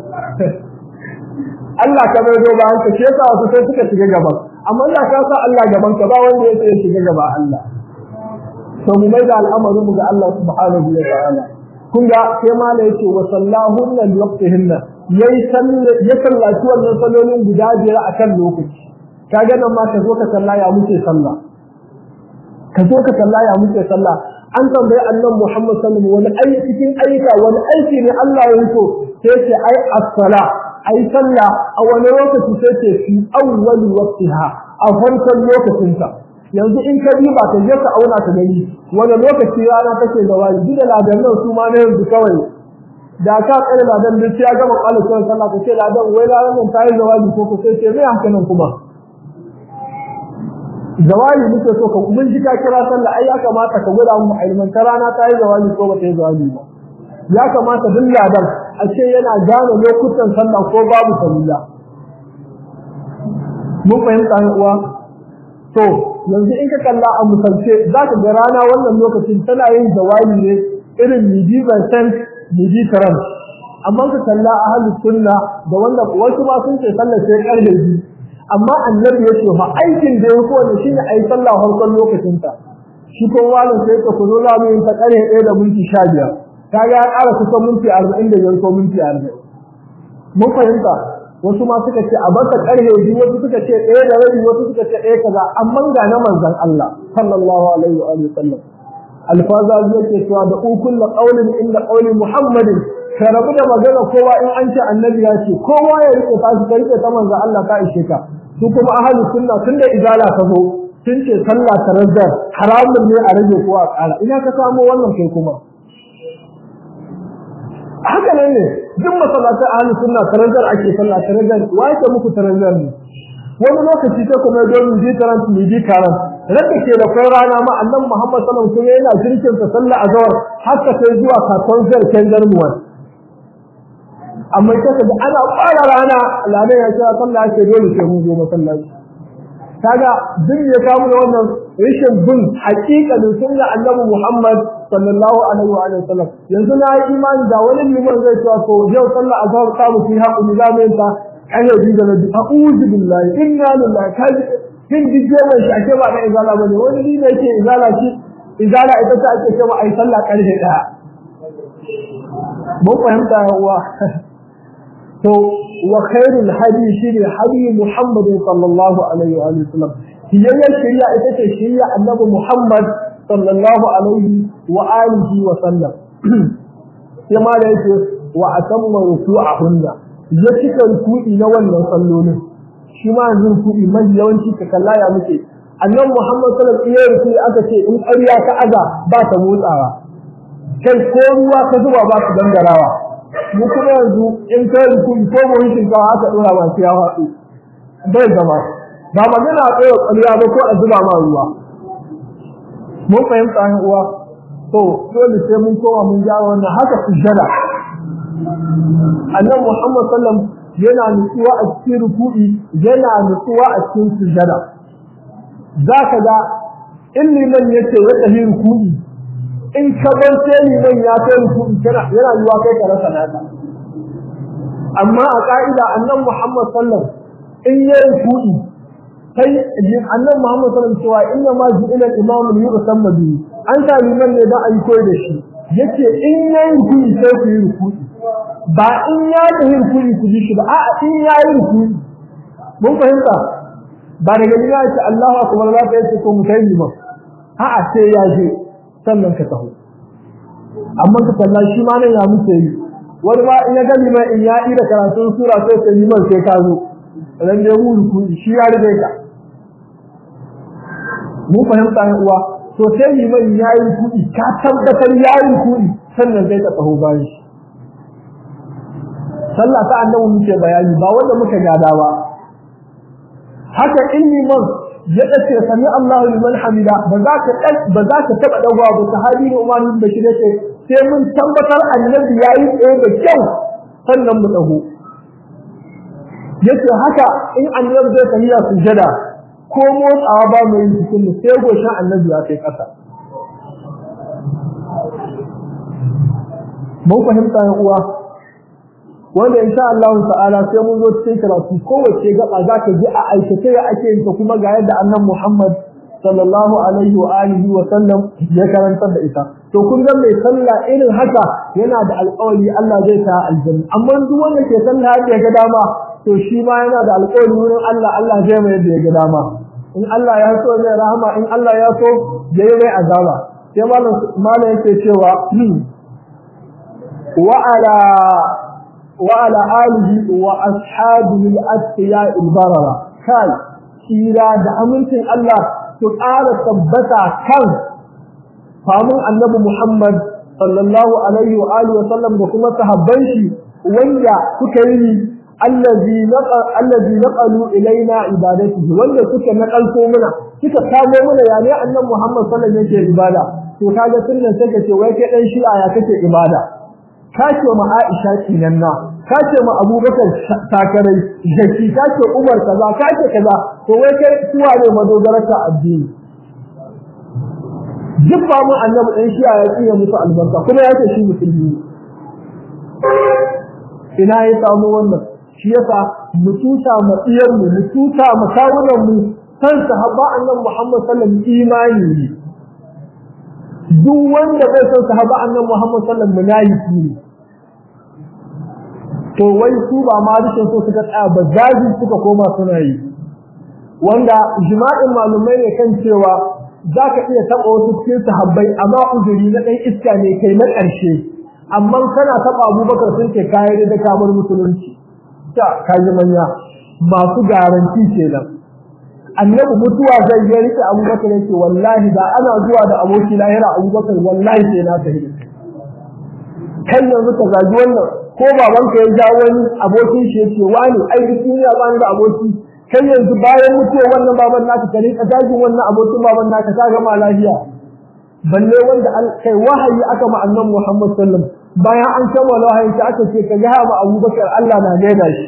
Allah ka bai zo ba an ce shi yasa wasu sai suka shiga gaba amma Allah ka sa Allah gaban ka ba wanda ya ce ya shiga gaba Allah to mu mai da al'amarin mu ga Allah subhanahu wa ta'ala kun ga sai mala yake wa sallahunna li waqtihinna yayi ya sallaci wannan sallolin guda biyar akan lokaci kaga nan ma ka zo ka salla ya muke sallah ka zo ka salla ya muke sallah an tambayi annabi Muhammad sallallahu alaihi wasallam wani aiki cikin ayyuka wani aiki ne Allah ya so sai ce ai as-sala ai sallah a wani lokaci sai ce fi awwali waqtiha a farkon lokacinta yanzu in ka bi ba ka je ka auna ka gani wani lokaci rana take da wani duk da ladan nan su ma na yanzu kawai da ka tsare ladan duk ya gama kwalin sallah ka ce ladan wai ladan nan tayi zawali ko ko sai ce mai haka nan kuma zawali muke so ka mun ji ka kira sallah ai ya kamata ka gwada mu ilman ta rana tayi zawali ko ba ta yi zawali ba ya kamata duk ladan a ce yana gane lokutan sallah ko babu sallah mun fahimta uwa to yanzu in ka kalla a misalce za ka ga rana wannan lokacin tana yin zawali ne irin midi percent midi karam amma ka kalla a halin sunna da wanda wasu ma sun ce sallar sai karfe biyu amma annabi ya ce fa aikin da ya fi wanda shine a yi sallah farkon lokacin ta shi ko wani sai ka kuzo za mu yi ta karfe ɗaya da minti sha biyar kaga ya ƙara kusan minti arba'in da biyar ko minti arba'in mun fahimta wasu ma suka ce a baka karhe biyu wasu suka ce ɗaya da rabi wasu suka ce ɗaya kaza amma ga na manzon Allah sallallahu alaihi wa alihi sallam alfaza yake cewa da ukul qawlin inda qawli muhammadin ka rabu da magana kowa in an ce annabi ya ce kowa ya rike ta shi rike ta manzon Allah ka ishe ka su kuma ahlus sunna tunda izala ka zo sun ce sallah tarazzar haramun ne a rage ko a ƙara ina ka samu wannan kai kuma haka nan ne duk masallatan ahlus sunna tarazzar ake sallah tarazzar wai ta muku tarazzar ne wani lokaci ta kuma don mu ji taran mu ji karan rabbi ke da kai rana ma annabi Muhammad sallallahu alaihi wasallam yana jirkin ta sallah azhar haka sai zuwa kasuwar zarken garmuwa amma kaga da ana fara rana ladan ya ce sallah ce dole sai mun zo masallaci kaga duk ya kawo da wannan rashin bin haƙiƙanin sunna annabi Muhammad sallallahu alaihi wa sallam yanzu na yi imani da wani liman zai cewa to yau sallah azhar ta mu fi haƙu ni zamu ta ayo bi da nabi a'udhu billahi inna lillahi kaji kin dije mai shi ake ba da izala bane wani ni ne yake izala shi izala ita ta ake cewa ai sallah karfe daya mun fahimta yawa to wa khairul hadi shine hadi muhammadin sallallahu alaihi wa sallam hiyayyar shari'a ita ce shari'a annabi Muhammad sallallahu alaihi wa alihi wa sallam sai ma da yake wa atamma ruku'ahunna ya cika ruku'i na wannan sallolin shi ma yanzu ruku'i mai yawanci ka kalla ya muke annabi Muhammad sallallahu alaihi wa ruku'i aka ce in ƙarya ka aza ba ta motsawa kai ko ruwa ka zuba ba su gangarawa mu kuma yanzu in kai ruku'i ko mu shinkawa aka dora ba sai ya faɗo bai zama ba magana a tsaye ƙarya ba ko a zuba ma ruwa mun fahimta yan uwa to dole sai mun koma mun gyara wannan haka sujjada annabi Muhammad sallam yana nutsuwa a cikin ruku'i yana nutsuwa a cikin sujjada zaka ga in liman yace ya tafi ruku'i in ka bar sai liman ya kai ruku'i kana yana yiwa kai ka rasa naka amma a ka'ida annabi Muhammad sallam in yayi ruku'i kai annabi Muhammad sallallahu alaihi wasallam cewa inna ma ju'ila al-imamu li yusamma bihi an ta liman ne da ayi koyi da shi yace in yayi rukuni sai ku yi rukuni ba in ya yi rukuni ku ji shi ba a'a in yayi rukuni mun fahimta ba daga ni ya ce Allahu akbar za ka yace ko mu kai liman a'a sai ya je sannan ka taho amma ka kalla shi ma nan ya muke yi wani ma in ya ga liman in ya yi da karatun sura sai ka liman sai ka zo ran da mu rukuni shi ya rige ka mun fahimta ne uwa to sai liman yayi kudi ka tabbatar yayi kudi sannan zai ka taho bayan shi sallah ta annabi muke bayani ba wanda muka gada ba haka in liman ya dace sami Allahu liman hamida ba za ka ba za ka taba dawowa ba sahabi ne Umar bin Bashir yace sai mun tabbatar annabi yayi tsaye da kyau sannan mu dago yace haka in annabi zai tafiya sujada ko motsawa ba mai cikin sai goshin annabi ya kai ƙasa mun fahimta yan uwa wanda insha Allah ta'ala sai mun zo cikin karatu kowace gaba zaka ji a aikace ya ake yin ta kuma ga yadda annabi Muhammad sallallahu alaihi wa alihi wa sallam ya karantar da ita to kun ga mai sallah irin haka yana da alƙawari Allah zai ta aljanna amma duk wanda ke sallah ya ga dama to shi ma yana da alƙawari wurin Allah Allah zai mai yadda ya ga dama in Allah ya so zai rahama in Allah ya so zai mai azaba sai malam malam yake cewa wa ala wa ala alihi wa ashabihi al-asfiya al-barara kai kira da amincin Allah su ƙara tabbata kan famun annabi Muhammad sallallahu alaihi wa alihi wa sallam da kuma sahabban shi wanda suka yi allazi naqa allazi naqalu ilaina ibadatihi wanda suka naqalto muna suka kamo muna yani annabi Muhammad sallallahu alaihi wasallam yake ibada to kaga sunnan sai kace wai kai dan shi'a ya kake ibada kace ma Aisha kinan na kace ma Abubakar takarai jaki kace Umar kaza kace kaza to wai kai suwa ne madogararka addini duk ba mu annabi dan shi'a ya tsiya musu albarka kuma yace shi musulmi ina ya samu wannan shi yasa mu tuta mu tsiyar mu mu tuta mu kawunan mu san sahaba annabi Muhammad sallallahu alaihi wasallam imani ne duk wanda bai san sahaba annabi Muhammad sallallahu alaihi wasallam munafiki ne to wai su ba ma rishin so suka tsaya ba zaji suka koma suna yi wanda jima'in malumai ne kan cewa zaka iya taba wasu cikin sahabbai amma uzuri na dan iska ne kai na ƙarshe amma kana taba Abubakar sun ce kai da kamar musulunci ta kaji manya masu garanti kenan annabi mutuwa zai yi rike abubakar yake wallahi da ana zuwa da aboki lahira abubakar wallahi sai na tafi kan yanzu ka zagi wannan ko babanka ya ja wani abokin shi yake wani ai duk duniya ba da aboki kan yanzu bayan mutuwa wannan baban naka ka rika zagin wannan abokin baban naka ka gama lafiya balle wanda kai wahayi aka ma annabi Muhammad sallallahu alaihi wasallam bayan an kammala wahayi ta aka ce ka ga ma Abubakar Allah na gaida shi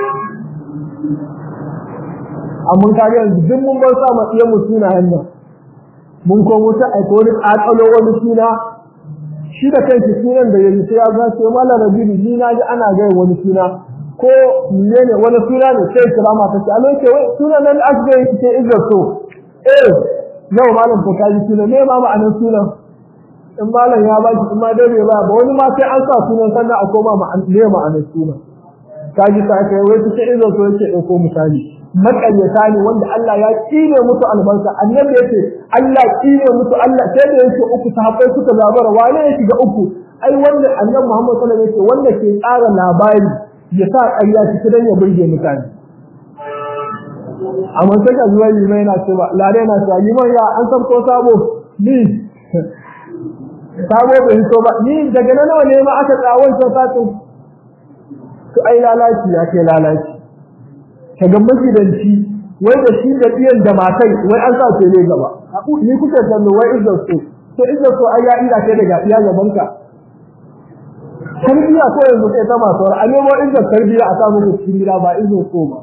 amma ka ga yanzu duk mun bar sa matsiya mu sunayen nan mun ko mutu ai ko ni akalo wani suna shi da kanki sunan da yayi sai ya ga sai mala rabbi ni na ji ana ga wani suna ko menene wani suna ne sai kira mata ce alai ce wai sunan nan aka yi ce izar so eh yau malam ko kaji sunan me ma ma'anar sunan in malam ya baki in ma dai bai ba ba wani ma sai an sa sunan sannan a koma ma ne ma'anar sunan kaji sa kai wai su ce izo so yake dauko misali makaryata ne wanda Allah ya kine musu albarka annabi yace Allah kine musu Allah sai da yake uku sahabbai suka zabara wane ya shiga uku ai wanda annabi Muhammad sallallahu alaihi wasallam wanda ke tsara labari ya sa ƙarya cikin dan ya burge mutane amma sai ka zuwa limai na cewa lare na cewa liman ya an san ko sabo ni sabo bai so ba ni daga nan nawa ne ma aka tsawon sautatu to ai lalaci ya ke lalaci kaga magidanci wai da shi da iyan da matai wai an sa ce ne gaba ni kuke kallo wai izza so to izza so ai ya ida kai daga iya gaban ka tarbiya ko yanzu kai ta masu a nemo izza tarbiya a samu ku cikin gida ba izza so ba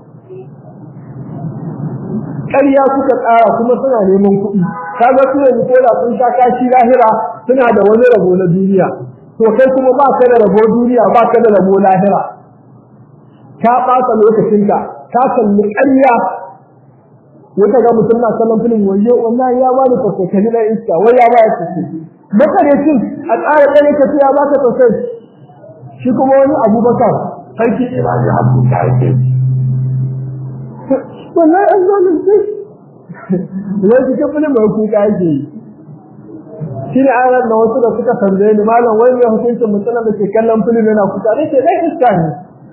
ƙarya suka tsara kuma suna neman kuɗi kaga su yanzu ko da sun sha kashi lahira suna da wani rabo na duniya to kai kuma ba ka da rabo duniya ba ka da rabo lahira ka ɓata lokacinka ka kalli ƙarya wata ga mutum na kallon filin waje wallahi ya bani tausayi na iska wai ya ba ya tausayi makarecin a tsara ɗaya ka ce ya ba ka tausayi shi kuma wani abubakar sarki imani abu ta yake wallahi an zalunce wai cikin filin mai kuka yake yi shi ne an da wasu da suka tambaye ni malam wai mai hukuncin mutum da ke kallon filin yana kuka ne ce ɗan iska ne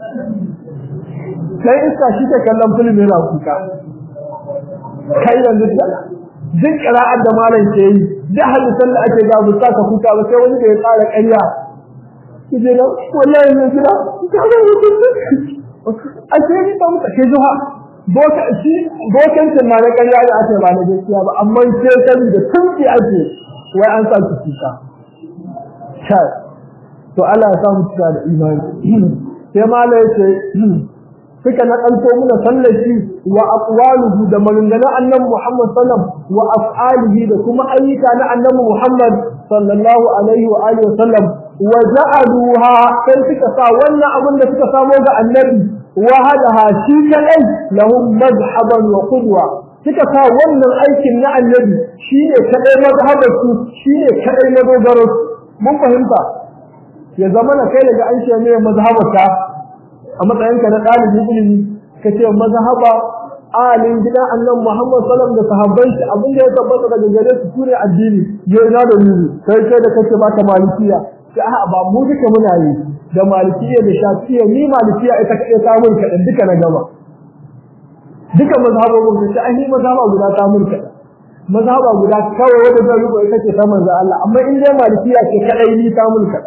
ɗan iska shi ke kallon filin yana kuka kai yanzu duk ƙira'ar da malam ke yi duk hadisan da ake ga bu ka kuka ba sai wani da ya tsara ƙarya kije na wallahi ne jira ka ga hukunci a ce ni ba mu take zuwa boka shi bokancin ma na ƙarya da ake ba na gaskiya ba amma ke sani da tunki ake wai an sa su kuka kai to Allah ya samu cika da imani sai mala yace suka na kanto muna sallaci wa aqwaluhu da maganganun annabi Muhammad sallam wa af'alihi da kuma ayyuka na annabi Muhammad sallallahu alaihi wa alihi wasallam wa ja'aluha sai suka sa wannan abin da suka samo ga annabi wahadaha shi kadai lahum madhhaban wa qudwa suka sa wannan aikin na annabi shine kadai mazhabar su shine kadai madogaro mun fahimta ya zama na kai daga an ce ne mazhabarka a matsayinka na ɗalibin ilimi ka ce mazhaba alin gidan annan Muhammad sallam da sahabban shi abin da ya tabbata daga gare su sune addini ya ina da nuni kai kai da kake baka malikiya sai a ba mu duka muna yi da malikiya da shafiya ni malikiya ita kaɗai ta mun kaɗan duka na gaba duka mazhabobin da ai ni mazhaba guda ta mun kaɗan mazhaba guda kawai wanda zan rubo ita ce ta manzo Allah amma in dai malikiya ce kaɗai ni ta mun kaɗan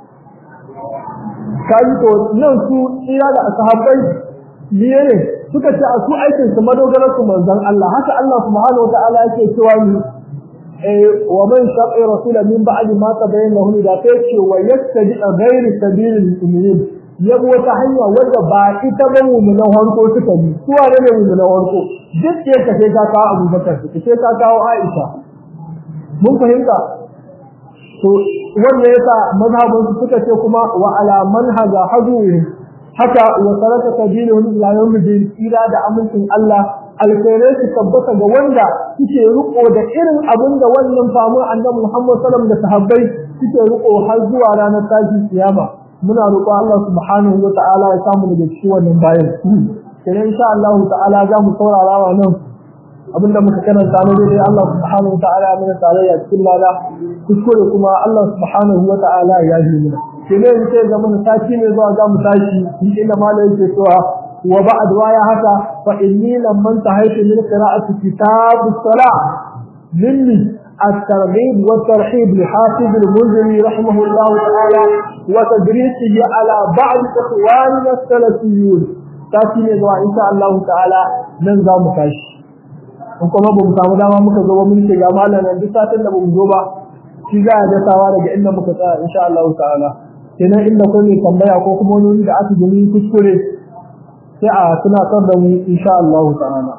kaji to nan su tsira da sahabbai niye ne suka ce a su aikin su madogarar su manzon Allah haka Allah subhanahu wataala yake cewa ni eh wa man shaqa rasula min ba'di ma tabayyana lahu da ta ce wa yastabi ghayri sabilil mu'minin yabo wata hanya wadda ba ita ba mu'minan harko suka bi su wane ne mu'minan harko duk ce ka sai ka kawo Abubakar ka sai ka kawo Aisha mun fahimta to wanda yasa mazhabin su suka ce kuma wa ala manhaja hazuhum haka wa saraka tabiluhum ila yawmid ila da amincin Allah alkhairai su tabbata ga wanda suke riko da irin abin da wannan famu annabi Muhammad sallallahu alaihi wasallam da sahabbai suke riko har zuwa ranar tashi kiyama muna roƙo Allah subhanahu wa ta'ala ya samu daga cikin wannan bayan kenan insha Allah ta'ala za mu saurara wa nan abinda muka karanta ne dai Allah subhanahu wa ta'ala mana tarayya cikin lada kuskure kuma Allah subhanahu wa ta'ala ya yi mana kenan sai ga mun sati ne zuwa ga mu tashi inda malai yake cewa wa ba'd waya haka fa inni lamman tahaytu min qira'ati kitab as-salah minni الترغيب والترحيب لحافظ المنذري رحمه الله تعالى وتدريسه على بعض اخواننا السلفيون تاتي ne zuwa insha Allah ta'ala nan za mu tashi in kuma ba mu samu dama muka zo ba mun ce ga malam nan duk satin da ba mu zo ba shi za a dasawa daga inda muka tsaya insha Allah ta'ala kenan inda ko ne tambaya ko kuma wani da aka gani kuskure sai a tunatar da mu insha Allah ta'ala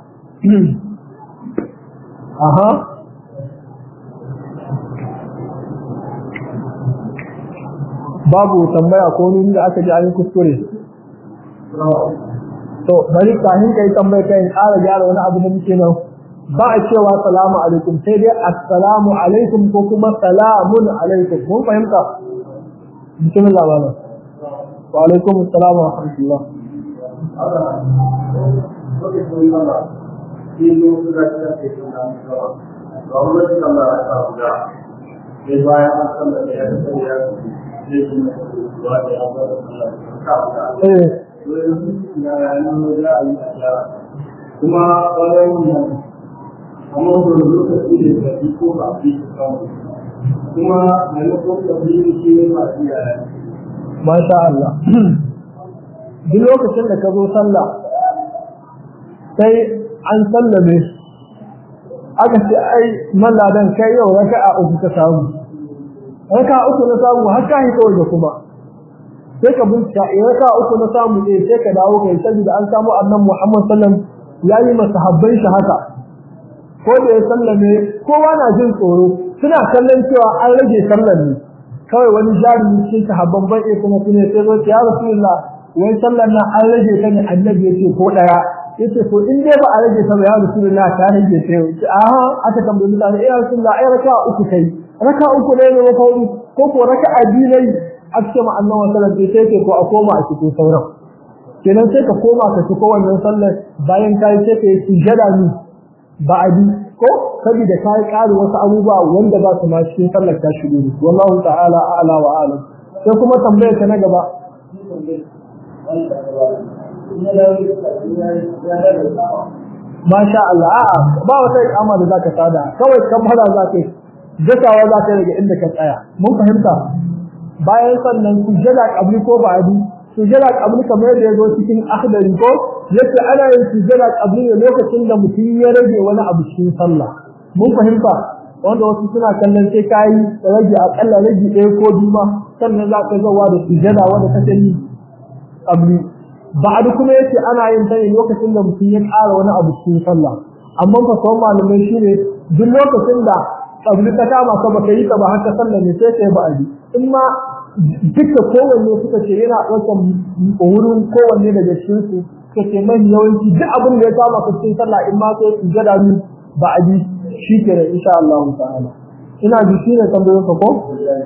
aha babu tambaya ko wani da aka ji an kuskure to bari kafin kai tambaya kai ƙara gyara wani abu da muke nan ba a cewa salamu alaikum sai dai assalamu alaikum ko kuma salamun alaikum mun fahimta bismillah wala wa alaikum assalam wa rahmatullah sai bayan an san da ya san ya zai yi mai ruwa da ya bar Allah ka ka eh to yanzu ya nan da a yi a gyara kuma bayan nan amma da lokaci da ka ko ba fi samu kuma maimakon da bi ke ma iya masha Allah duk lokacin da ka zo sallah sai an sallame aka ce ai malladan kai yau raka'a uku ka samu raka'a uku na samu har ka hito waje kuma sai ka bincika in raka'a uku na samu ne sai ka dawo kai saboda an samu annabi Muhammad sallallahu alaihi wasallam yayi masahabbai shi haka ko da ya sallame kowa na jin tsoro suna kallon cewa an rage sallar ne kawai wani jarumi cikin sahabban bai kuma sune sai zo ya rasulullah wai sallar nan an rage ta ne annabi yace ko daya yace to in dai ba a rage ta ba ya rasulullah ta rage ta yau aha aka tambayi mutane ya rasulullah ai raka uku kai raka uku ne ne ko ko ko raka biyu ne a cikin annabi sallallahu alaihi wasallam sai ko a koma a cikin sauran kenan sai ka koma ka ci wannan sallar bayan kai sai ka yi sujada ni ba'adi ko saboda kai ƙari wasu abubuwa wanda ba su ma cikin sallar ta shigo ne wallahu ta'ala a'la wa a'lam sai kuma tambayar ta na gaba masha Allah a'a ba wata ikama da zaka sada kawai kamara zaka yi gasawa zaka daga inda ka tsaya mun fahimta bayan sannan sujada qabli ko ba'adi sujada qabli kamar da yazo cikin akhdari ko yace ana yin sujada qabli ne lokacin da mutum ya rage wani abu cikin sallah mun fahimta wanda wasu suna kallon sai kai rage akalla rage ɗaya ko biyu ma sannan za ka zawa da sujada wanda ta sani qabli ba'd kuma yace ana yin ta ne lokacin da mutum ya ƙara wani abu cikin sallah amma fa sauran malamai shine duk lokacin da qabli ta kama ka baka yi ta ba haka sallah ne sai kai ba'adi in ma duka kowanne suka ce yana ɗaukar wurin kowanne daga cikin su suka ce mai yawanci duk abin da ya kama ka cikin sallah in ma sai su gada ni ba a bi shi ke da insha Allah ta'ala ina ji shi ne tambayoyin ka ko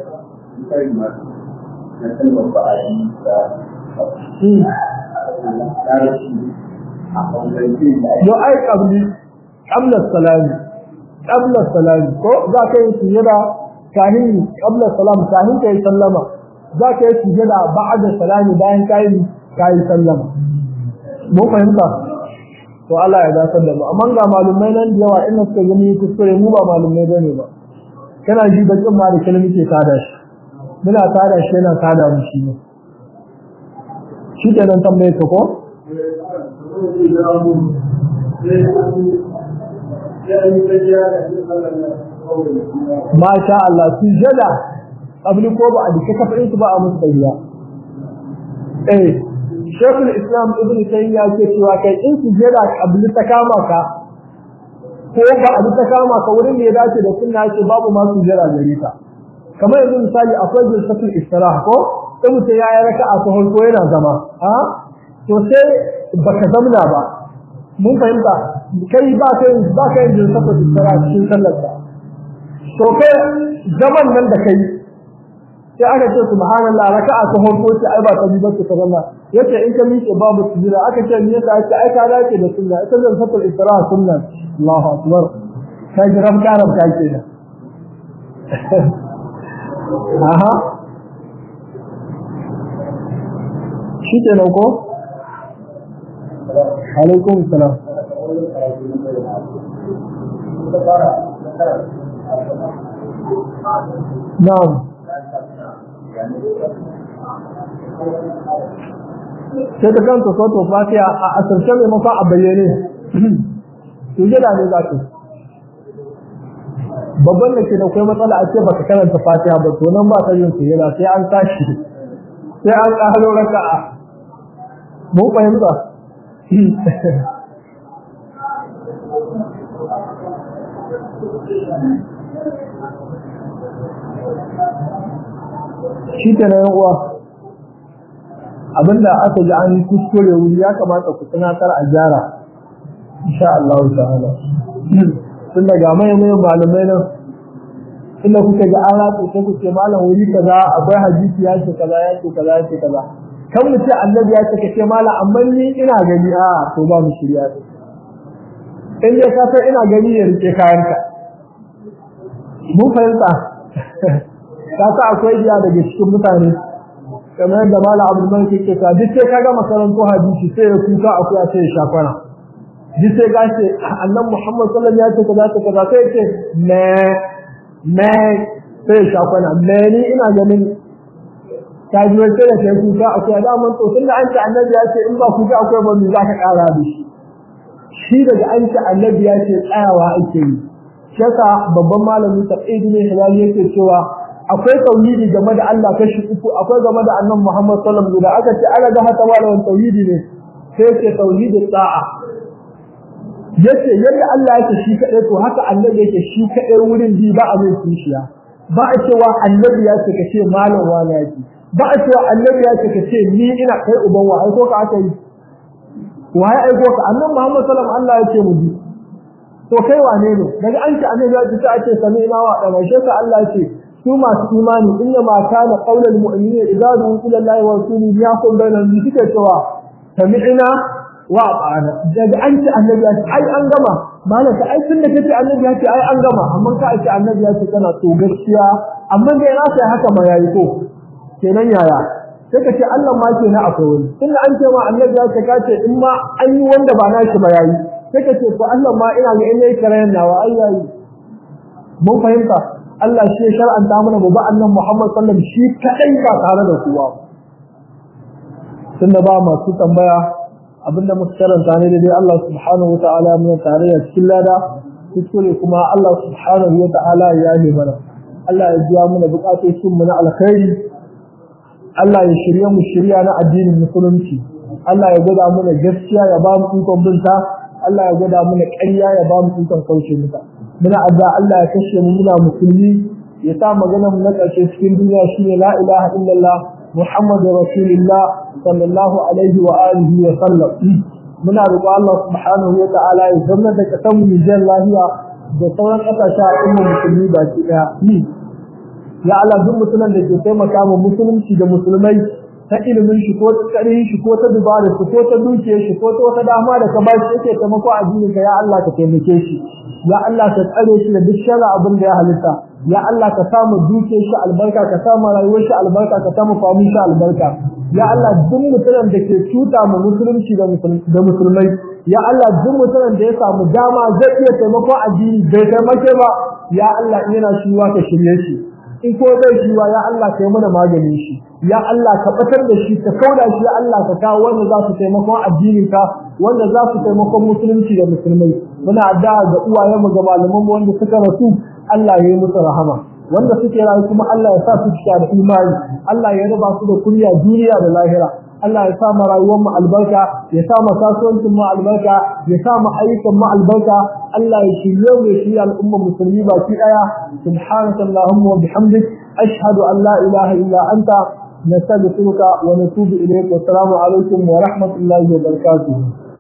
yo ai kabli qabla salami qabla salami ko za ka yi sujada kahin qabla salam kahin kai sallama za ka yi sujada ba'da salami bayan kai kai sallama mun fahimta to Allah ya dasar da mu amma ga malumai nan da yawa in suka gani kuskure mu ba malumai bane ba kana ji da kin ma da kalmi ke tada shi muna tada shi yana tada mu shi ne shi kenan tambaye ka ko Masha Allah sujada abin ko ba a dika kafin su ba a musu tayyiya eh Sheikhul Islam Ibn Taymiyyah ke cewa kai in sujada kabli ta kama ka ko ba a ta kama ka wurin da ya dace da sunna ce babu ma sujada gare ka kamar yanzu misali akwai jinsatul istirah ko sai mutum ya yi raka'a ta farko yana zama a to sai baka zamna ba mun fahimta kai ba ka yin ba ka yin jinsatul istirah cikin sallar ka to kai zaman nan da kai sai aka ce subhanallah raka'a ta farko ce ai ba ta bi ba ta zama yace in ka miƙe babu sujada aka ce me yasa ake ai ka dace da sunna ita zan fatar isra sunna Allahu akbar kai jiram karam kai ce da aha shi ke nan ko alaikum salam na'am sai ta kanta soto fatiha a asirce mai mafa a bayyane sujada ne za ka babban da ke da kai matsala a ce ba ka karanta fatiha ba to nan ba ta yin sujada sai an tashi sai an ƙaro raka'a mun fahimta shi ke na uwa abinda aka ji an kuskure wuri ya kamata ku tunatar a gyara insha Allah ta'ala tun daga mai mai malamai nan inda kuka ga an ratsa sai ku ce malam wuri kaza akwai hadisi ya ce kaza ya ce kaza ya ce kaza kan mu ce annabi ya ce kace mala amma ni ina gani a to ba mu shirya in dai ka san ina gani ya rike kayanka mun fahimta ka sa akwai biya daga cikin mutane kamar yadda mala abdul malik yake ta duk sai kaga makarantu hadisi sai ya kuka akwai a sai ya shafana duk sai ga ce annabi muhammad sallallahu alaihi wasallam ya ce kaza kaza sai ya ce me me sai ya shafana me ni ina ganin ta ji wai sai da kai kuka akwai da man to tunda an ce annabi ya ce in ba kuka akwai ba mu za ka kara da shi shi daga an ce annabi ya ce tsayawa ake yi shaka babban malami taqidi ne hilali yake cewa akwai tauhidi game da Allah kashi uku akwai game da annabi Muhammad sallallahu alaihi wasallam aka ce ana ga hata malamin tauhidi ne sai ce tauhidi ta'a yace yadda Allah yake shi kadai to haka annabi yake shi kadai wurin bi ba a mai kishiya ba a cewa annabi ya ce kace malam wani yake ba a cewa annabi ya ce kace ni ina kai uban wa aiko ka aka yi waye aiko ka annabi Muhammad sallallahu alaihi wasallam Allah yake mu bi to kai wane ne daga an ce annabi ya ce sai ake sami ina wa da shi ka Allah ce su masu imani inna ma kana qaulul mu'minina idza du'u ila Allah wa rasulihi yaqul bainahum bi suke cewa sami'na wa ata'na daga an ce annabi ya ce ai an gama malaka ai tun da kace annabi ya ce ai an gama amma ka ce annabi ya ce kana to gaskiya amma dai na sai haka ma yayi ko kenan yaya sai ka ce Allah ma ke na akwai wani tunda an ce ma annabi ya ce ka ce in ma an yi wanda ba na shi ba yayi sai ka ce ko Allah ma ina ga inda yake rayan nawa ai yayi mun fahimta Allah shi ya shar'anta mana mu ba annan Muhammad sallallahu alaihi wasallam shi kadai ba tare da kowa tunda ba masu tambaya abinda muka karanta ne dai Allah subhanahu wataala mun tare da cikin lada kuskure kuma Allah subhanahu wataala ya yi mana Allah ya biya mana bukatocin mu na alkhairi Allah ya shirye mu shirya na addinin musulunci Allah ya gada mana gaskiya ya ba mu ikon binta Allah ya gada mana ƙarya ya ba mu ikon kauce mata muna adda Allah ya kashe mu muna musulmi ya sa magana mu na ƙarshe cikin duniya shine la ilaha illallah Muhammadu Rasulullah sallallahu alaihi wa alihi wa sallam muna roƙo Allah subhanahu wa ta'ala ya zama da kasan mu Nijar lahiya da sauran ƙasashen al'ummar musulmi baki ɗaya ya Allah duk mutumin da ke taimaka ma musulunci da musulmai ta ilimin shi ko ta tsarin shi ko ta dubara shi ko ta dukiyar shi ko ta wata dama da ka ba shi yake taimako a addinin ka ya Allah ka taimake shi ya Allah ka tsare shi da duk sharri abin da ya halitta ya Allah ka samu dukiyar shi albarka ka samu rayuwar shi albarka ka samu famin shi albarka ya Allah duk mutumin da ke cuta ma musulunci da musulmai ya Allah duk mutumin da ya samu dama zai iya taimako addini bai taimake ba ya Allah yana shi ka shirye shi in ko zai shi ya Allah kai mana maganin shi ya Allah ka batar da shi ka kauda shi ya Allah ka kawo wanda za su taimakon addinin ka wanda za su taimakon musulunci da musulmai muna addu'a ga uwayen mu ga malaman mu wanda suka rasu Allah ya yi musu rahama wanda suke rayu kuma Allah ya sa su cika da imani Allah ya raba su da kunya duniya da lahira Allah ya sa mu rayuwar mu albarka ya sa mu kasuwancin mu albarka ya sa mu ayyukan mu albarka Allah ya shirye mu ya shirye al'umma musulmi baki daya subhanaka allahumma wa bihamdik ashhadu an la ilaha illa anta nastaghfiruka wa natubu ilayk wa assalamu alaikum wa rahmatullahi wa barakatuh